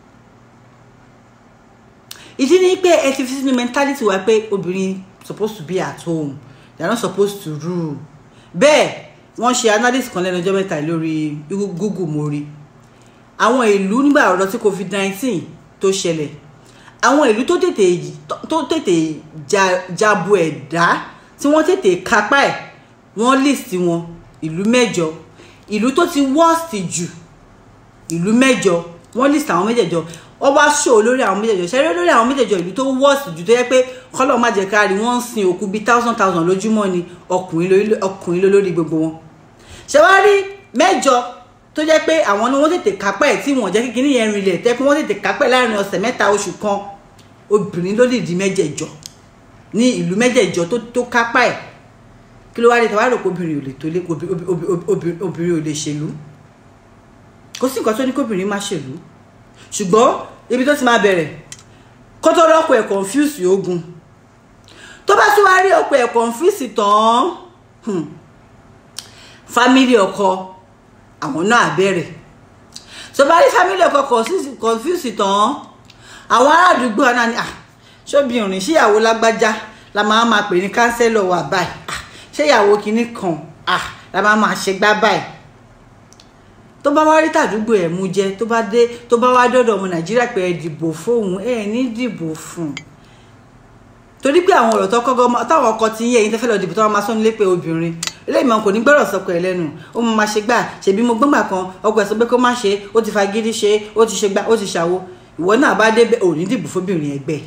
ìdí ni pé ẹ ti fi sínú mentality wa pé obìnrin supposed to be at home they are not supposed to rule bẹ́ẹ̀ wọ́n ṣe analysis kan lẹ́nu ọjọ́ mẹ́ta lórí google mori àwọn ìlú nígbà ọ̀rọ̀ tí covid nineteen tó ṣẹlẹ̀ àwọn ìlú tó tètè tó tètè jabu ẹ̀dá tí wọ́n tètè kápá ẹ̀ wọ́n list wọn ìlú mẹ́jọ ìlú tó ti worst jù ìlú mẹ́jọ wọ́n list àwọn mẹ́jẹ̀jọ wọ́n wá show lórí àwọn mẹ́jẹ̀jọ ṣẹ́rẹ́ lórí àwọn mẹ́jẹ̀jọ ìlú tó worst jù tó yẹ pé kọ́lọ́ má jẹ́ kárí wọ́n ń sin òkú bíi thousand thousand lójúmọ́ ni ọkùnrin lólórí gbogbo wọn ṣé wá rí mẹ́jọ tó jẹ́ pé àwọn ni wọ́n tètè kápẹ́ ẹ̀ tí wọ́n jẹ́ kí kíní yẹn rinlẹ̀ tẹ́ pé wọ́n tètè kápẹ́ láàrin ọ̀sẹ̀ mẹ́ta oṣù kan obìnrin ló lè di mẹ́jẹ̀jọ ní ìlú mẹ́jẹ̀jọ tó tó kápá ẹ̀ kí ló wá dé tàwa rò pé obìnrin ò lè tó lé obìnrin ò lè ṣèlú kò sí nǹkan tó ní kóbìnrin má ṣèlú ṣùgbọ́n ibi tó ti máa bẹ̀rẹ̀ kó tó rọ́pò ẹ̀ confuse ogun tó bá tún wá rí ọ̀pọ̀ ẹ̀ confuse tán family ọkọ àwọn náà bẹ̀rẹ̀ tó bá rí family ọkọ confuse tán àwọn ará àdúgbò náà ni ṣóbìnrin ṣíyàwó lágbájá la máa máa pè ní kánsẹ́lọ̀ wà báyìí ṣéyàwó kinní kan la máa máa ṣe gbá báyìí tó bá wá rí tàdúgbò ẹ̀ mú jẹ tó bá dé tó bá wá dọ́dọ̀ ọmọ nàìjíríà pé ẹ dìbò fóun ẹ ní dìbò fún torí pé àwọn ọ̀rọ̀ tó kọ́kọ́ táwọn ọkọ ti ń yẹ ẹ̀yin tẹ́ fẹ́ lọ dìbò tó wọn máa sọ́ni lépè obìnrin eléyìí máa kò ní gbọ́rọ̀ sọkọ ẹ̀ lẹ́nu ó máa ṣe gbà ṣèbí mo gbọ́ngbà kan ọkọ ẹ̀ sọ pé kó má ṣe ó ti fagídí ṣe ó ti ṣe gbà ó ti ṣàwo ìwọ náà bá dé ò ní dìbò fóbìnrin ẹgbẹ́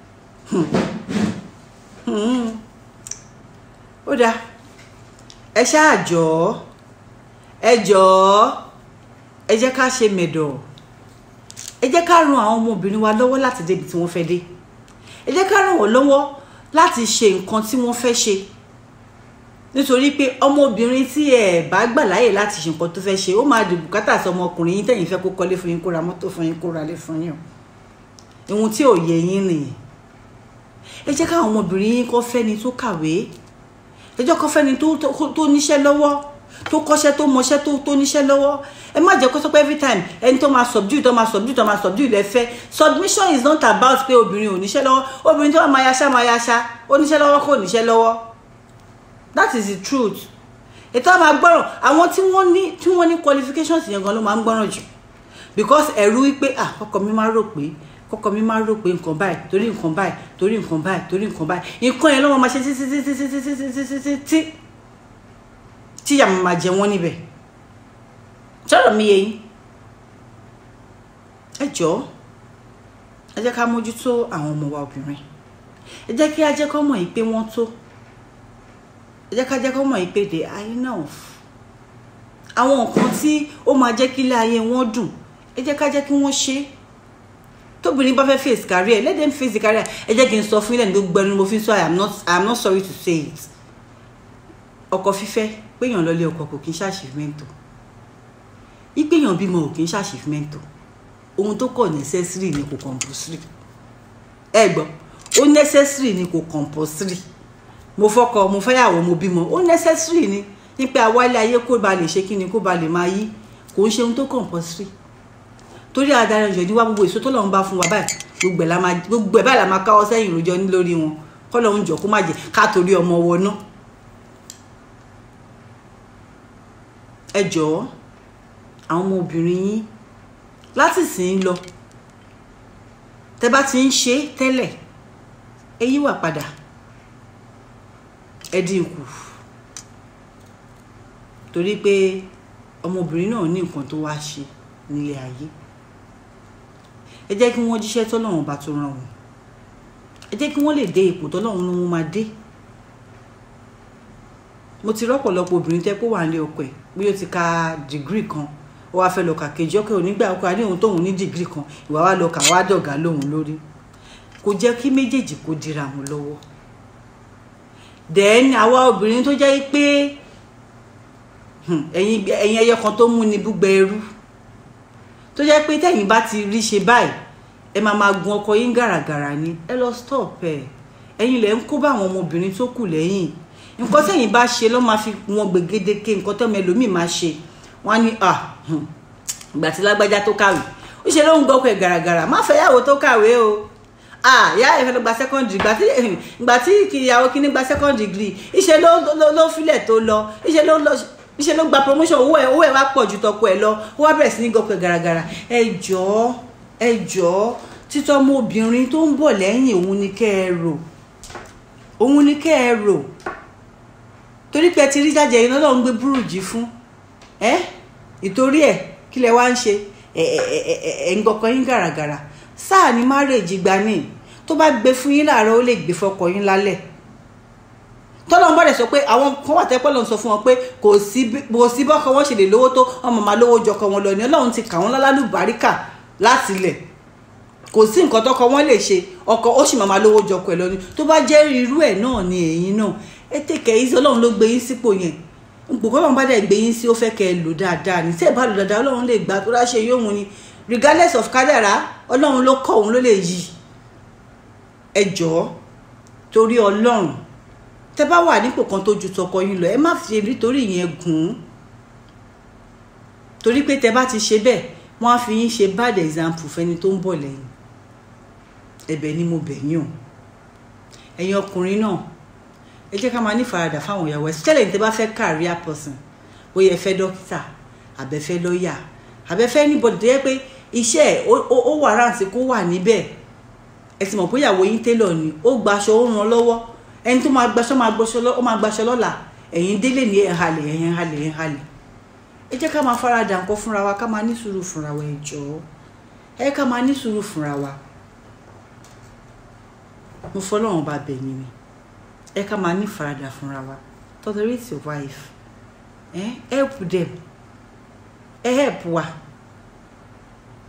ó dáa ẹ ṣáà jọ̀ọ́ ẹ jọ̀ọ́ ẹ jẹ́ ká ṣe mẹ̀dọ̀ ẹ jẹ́ ká ran àwọn ọmọbìnrin wa lọ́wọ́ láti débi tí wọ́n fẹ́ dé ẹ jẹ́ ká ràn wọ́n lọ́wọ́ láti ṣe nǹkan tí wọ́n fẹ́ ṣe nítorí pé ọmọbìnrin tí ẹ bá gbà láyè láti ṣe nǹkan tó fẹ́ ṣe ó máa di bùkátà sí ọmọkùnrin yín tẹ̀yìn fẹ́ kó kọ́lé fún yín kó ra mọ́tò fún yín kó ra lé fún yín o ohun tí ò yẹ yín nìyẹn ẹ jẹ́ káwọn ọmọbìnrin yín kọ́ fẹ́ni tó kàwé ẹ jẹ́ kọ́ fẹ́ni tó tó níṣẹ́ lọ́wọ́ tó kọ́ṣẹ́ tó mọṣẹ́ tó tó níṣẹ́ lọ́wọ́ ẹ má jẹ́ kó sọ pé every time ẹni tó máa subdue tó máa subdue tó máa subdue lẹ fẹ́ submission is not about pé obìnrin ò níṣẹ́ lọ́wọ́ obìnrin tó máa yaṣá máa yaṣá ó níṣẹ́ lọ́wọ́ kò níṣẹ́ lọ́wọ́ that is the truth ètò àwọn agbọ́ràn àwọn tí wọ́n ní tí wọ́n ní qualifications yẹn gan ló máa ń gbọ́ràn jù because ẹ̀rú wípé ah ọkọ mi máa rò pé kọkọ mi máa rò pé nǹkan báyìí torí nǹkan báyìí torí nǹkan báyìí torí nǹkan báyìí nǹkan yẹn ló máa ṣe títí títí títí títí títí títí tí tí ìyá máa jẹ wọ́n níbẹ̀ sọ̀rọ̀ mi yé yín ẹ jọ̀ọ́ ẹ jẹ́ ká mójútó àwọn ọmọ wa obìnrin ẹ jẹ́ kí á jẹ́ kọ́ mọ̀ yìí pé wọ́n tó ẹ jẹ́ ká jẹ́ kọ́ mọ̀ yìí pé they are enough àwọn nǹkan tí ó máa jẹ́ kí ilé ayé wọn dùn ẹ jẹ́ ká jẹ́ kí wọ́n ṣe é tóbìnrin bá fẹ́ face career let them face the career ẹ jẹ́ kí n sọ fún ilẹ̀ ní gbogbo ẹni mo fi sọ i am not i am not sorry to say it ọkọ fífẹ́ péyàn lọlé ọkọ kò kí n ṣàṣìfimẹ́ntò ìpéyàn bímọ ò kí n ṣàṣìfimẹ́ntò ohun tó kọ̀ necessary ni kò compulsory ẹ gbọ́ ó necessary ni kò compulsory mo fọkọ mo fẹ́yàwó mo bímọ ó necessary ni nípa àwálé ayé kó ba lè ṣe kí ni kó ba lè máa yí kò ń ṣe ohun tó compulsory torí adarí ọjọ́ ní wá gbogbo èso tó lọ́run bá fún wa báyìí gbogbo ẹ̀ la máa gbogbo ẹ̀ báyìí la máa káwọ́ sẹ́yìn ìròjọ́ ní lórí wọn kọ́ lọ́run jọ kó má jẹ́ ká torí ọmọ wọ náà. ẹ jọ̀ọ́ àwọn ọmọ obìnrin yín láti sìn lọ tẹ bá ti ń ṣe tẹ́lẹ̀ ẹ yíwà padà ẹ dín kù torí pé ọmọbìnrin náà ní nǹkan tó wá ṣe nílé ayé ẹ jẹ́ kí wọ́n jíṣẹ́ tọ́lọ́run bá tó ràn wọ́n ẹ jẹ́ kí wọ́n lè dé ipò tọ́lọ́run ló máa dé mo ti rọ́pọ̀lọpọ̀ obìnrin tẹ́ pé wà nílé ọkọ ẹ̀ bí ó ti ka dìgírì kan ó wáá fẹ́ lọ kà kejì ọkọ onígbà ọkọ àní òun tóun ní dìgírì kan ìwà wa lọ kà wá dọ̀gá lóhun lórí kò jẹ́ kí méjèèjì kó dira wọn lọ́wọ́ then àwa obìnrin tó jẹ́ pé ẹ̀yin ẹyẹ kan tó mú ni búgbẹ ẹrú tó jẹ́ pé tẹ̀yin bá ti rí ṣe báyìí ẹ máa máa gun ọkọ yín gàràgàrà ni ẹ lọ stop ẹ ẹ̀yin lẹ ń kó bá àwọn ọmọbìnrin tó kù lẹ́yìn nǹkan tẹ̀yin bá ṣe ló máa fi wọn gbègédeke nǹkan tẹ́mi ẹlòmíì máa ṣe wọ́n á ní à ìgbà tí lágbájá tó kàwé ó ṣe ló ń gbọ́ ọkọ ẹ̀ gàràgàrà má fẹ́ yàwó tó kàwé o ah ìyá ẹ̀ fẹ́ lọ gba second degree ìgbà tí ìgbà tí ìyàwó kìíní gba second degree ìṣe ló ló filẹ̀ tó lọ ìṣe ló lọ níṣẹ́ ló gba promotion owó ẹ̀ owó ẹ̀ wá pọ̀ ju tọkọ ẹ̀ lọ ó wá bẹ̀rẹ̀ sí ní gọkọ̀ gàràgàrà ẹ jọ̀ọ́ ẹ jọ̀ọ́ títọ́ ọmọ obìnrin tó ń bọ̀ lẹ́yìn òun ni kẹ́ ẹ rò òun ni kẹ́ ẹ rò torí pé ẹ ti rí jáde ẹ̀yin lọ́dọ̀ ń gbé búrùjì fún ẹ ìtorí ẹ̀ kí lẹ wá ń ṣe ẹ ẹ ẹ ẹ ń gọkọ yín gàràgàrà sáà ní márèèjì gbani tó bá gbé fún yín láàárọ̀ ó lè gbé fọkọ yín lálẹ́ tọ́lọ́n bọ́dẹ̀ sọ pé àwọn kan wà tẹ́pẹ́ lọ́n sọ fún wọn pé kò sí kò sí bọ́kọ wọn ṣe lè lówó tó ọmọ máa lówó jọkọ wọn lọ ní ọlọ́run ti kà wọ́n lálálù báríkà láti ilẹ̀ kò sí nǹkan tọkọ wọn lè ṣe ọkọ ó sì máa lówó jọkọ ẹ lọ ní tó bá jẹ́ irú ẹ̀ náà ni ẹ̀yin náà ẹ tẹ̀kẹ́ yìí sí ọlọ́run ló gbé yín sípò yẹn gbogbo ọlọ́run bá dẹ̀ gbé yín sí ó fẹ́ kẹ́ ẹ lò dáadáa ní tí ẹ bá lò dáadáa ọlọ́run lè gbà tó ráṣẹ yóò mu ni regardless of kádàrá ọlọ́run ló kọ́ òun ló lè yí ẹ jọ̀ọ́ torí ọlọ́run tẹ bá wà nípò kan tó ju tọkọ yín lọ ẹ má fi nítorí ìyẹn gùn ún torí pé tẹ bá ti ṣe bẹ́ẹ̀ wọ́n á fi yín ṣe bad example fẹ́ni tó ń bọ̀ lẹ́yìn ẹ̀bẹ̀ ni mo bẹ̀ yín o ẹ̀yin ọkùnrin náà ẹ jẹ́ ká máa ní faradà fáwọn ìyàwó ẹ ṣẹlẹ̀ ní tẹ bá fẹ́ career person bóyá ẹ fẹ́ dókítà àbẹ́fẹ́ lọ́ọ̀yà àbẹ́fẹ́ anybody tó yẹ pé iṣẹ́ ẹ̀ ó wà rántí kó wà níbẹ̀ ẹ sì mọ̀ pé ìyàwó yín télọ̀ ni ó gbaṣọ ó ràn lọ́wọ́ ẹni tó máa gbaṣọ máa gbaṣọ lọ ó máa gbaṣọ lọ́la ẹ̀yin délé ní ẹ̀ halẹ̀ ẹ̀yin halẹ̀ ẹ̀ halẹ̀ ẹ jẹ́ ká máa faradà nǹkan fúnra wa ká máa ní sùúrù fúnra wa ẹ jọ̀ọ́ ẹ ká máa ní sùúrù fúnra wa mo fọlọ́run bá bẹ̀ yín ni ẹ ká máa ní faradà fúnra wa tolerate your wife eh? help them ẹ help wa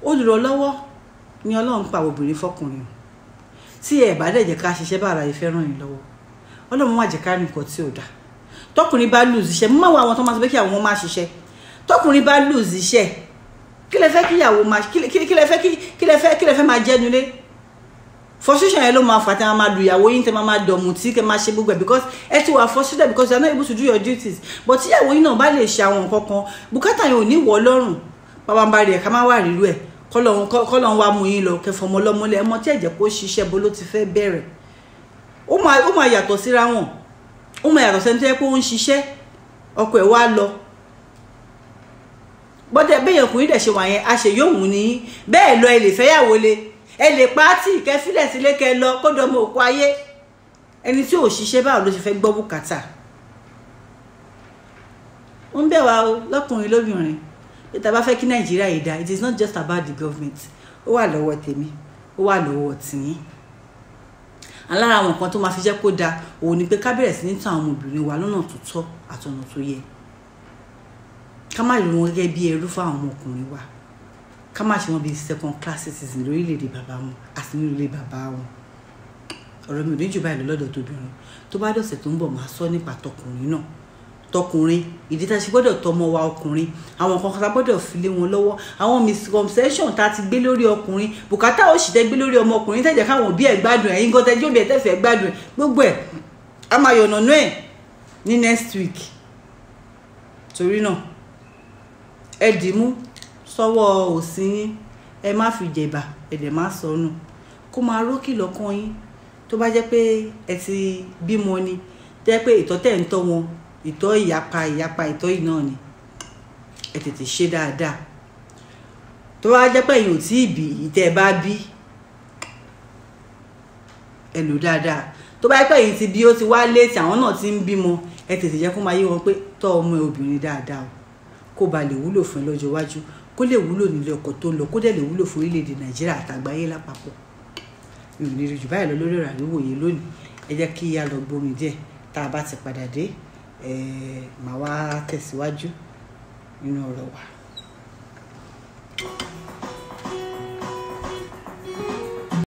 olùrànlọ́wọ́ ni ọlọ́run pa obìnrin fọkùnrin o tí ẹ bá dẹ̀ jẹ́ ká ṣiṣẹ́ bá ara yìí fẹ́ ràn yín lọ́wọ́ ọlọ́run má jẹ́ ká rìn nǹkan tí ò dáa tọkùnrin bá lùzì iṣẹ́ mọ́ àwọn tó máa sọ pé kí àwọn ọmọ máa ṣiṣẹ́ tọkùnrin bá lùzì iṣẹ́ kí lẹ fẹ́ kí ìyàwó máa kí lẹ fẹ́ kí lẹ fẹ́ kí lẹ fẹ́ máa jẹ́ nulẹ̀ frustration yẹn ló máa fà tẹ́ máa máa lu ìyàwó yín tẹ́ máa máa dọ̀mù tí kẹ́ máa ṣe gbogbo ẹ̀ because ẹ ti wà frustrated because you are not able to do your duties but tí ìyàwó yín náà bá lè ṣe àwọn nǹkan kan bùkátà yẹn ò ní wọ̀ lọ́rùn bàbá ń bá rí ẹ̀ ká má wà rírú ẹ̀ kọ́lọ́n wá mú yín lọ kẹfọ́ ọmọ ọlọ́mọlẹ̀ ọmọ tí ẹ̀jẹ̀ kó ṣiṣẹ́ bó ló ti fẹ́ bẹ̀rẹ̀ ó máa yàtọ̀ síra wọn ó máa yàtọ̀ sẹ́ni tó yẹ pé ó ń ṣiṣẹ́ ọkọ ẹ̀ wá lọ bọ́dẹ̀ bẹ́yẹn ọkùnrin dẹ̀ ṣe wà yẹn a ṣe yóò wù ní bẹ́ẹ̀ lọ ẹ lè fẹ́yàwó le ẹ lè pàtì kẹfílẹ̀ sílé kẹ lọ kó dọmọ òkú ayé ẹni tí ò ṣiṣẹ́ báwo ló ṣe fẹ́ gbọ́ bùkátà ń bẹ̀ wá o lọ́kùnrin lóbìnrin bí ta bá fẹ́ kí nàìjíríà yìí dá it is not just about the government ó wà lọ́wọ́ tèmi ó wà lọ́wọ́ tìyín alára àwọn nǹkan tó máa fi jẹ́ kó dáa òun ni pé ká bẹ̀rẹ̀ sí ní tàn àwọn obìnrin wa lọ́nà tó tọ́ àtọ̀nà tó yẹ ká má rí wọn gẹ́gẹ́ bí ẹrú fún àwọn ọmọkùnrin wa ká má ṣe wọn bíi second class citizen lórílẹ̀‐èdè bàbá wọn àti nínú ilé bàbá wọn ọ̀rọ̀ mi ò ní jù báyìí lọ́dọ̀ tóbìnrin tó bá dọ̀sẹ̀ tó ń bọ̀ máa sọ nípa tọkùnrin náà tọkùnrin ìdí tá a ṣe gbọ́dọ̀ tọmọ wa ọkùnrin àwọn nǹkan kan tá a gbọ́dọ̀ fi lé wọn lọ́wọ́ àwọn misconception tá a ti gbé lórí ọkùnrin bùkátà ó sì tẹ́ gbé lórí ọmọ ọkùnrin tẹ̀jẹ̀ káwọn òbí ẹ̀ gbádùn ẹ̀ yín gan tẹ́jú òbí ẹ̀ tẹ̀fẹ̀ gbádùn ẹ̀ gbogbo ẹ̀ a máa yọ̀nà náà ẹ̀ ní next week torí náà ẹ dìímú sọ́wọ́ òsì yín ẹ má fi jẹ̀bà ẹ dẹ̀ má sọnù kó máa rókì lọ́kàn yín tó bá jẹ́ pé ẹ ti bímọ ni tẹ́ pé ìtọ́tẹ̀ ń tọ́ wọn ìtọ́ ìyapa ìyapa ìtọ́ yìí náà ni ẹ tètè ṣe dáadáa tó bá jẹ́ pé èyàn ò tí ì bí ìtẹ́ ẹ bá bí ẹ lò dáadáa tó bá jẹ́ pé èyí ti bí ó ti wá létí àwọn náà ti ń bímọ ẹ tètè jẹ́ kó máa yé wọn pé tọ́ ọmọ ẹ obìnrin dáadáa o kó ba lè wúlò fún ẹ lọ́jọ́ iwájú kó lè wúlò nílé ọkọ̀ tó ń lọ kó dẹ̀ lè wúlò fún orílẹ̀-èdè nàìjíríà àtàgbáyé lápapọ̀ mi ò ní rí jù báyìí lọ lórí ọ̀rọ̀ àríwòye lónìí ẹ jẹ́ kí a lọ gbómi díẹ̀ tá a bá ti padà dé màá wá tẹ̀síwájú nínú ọ̀rọ̀ wa.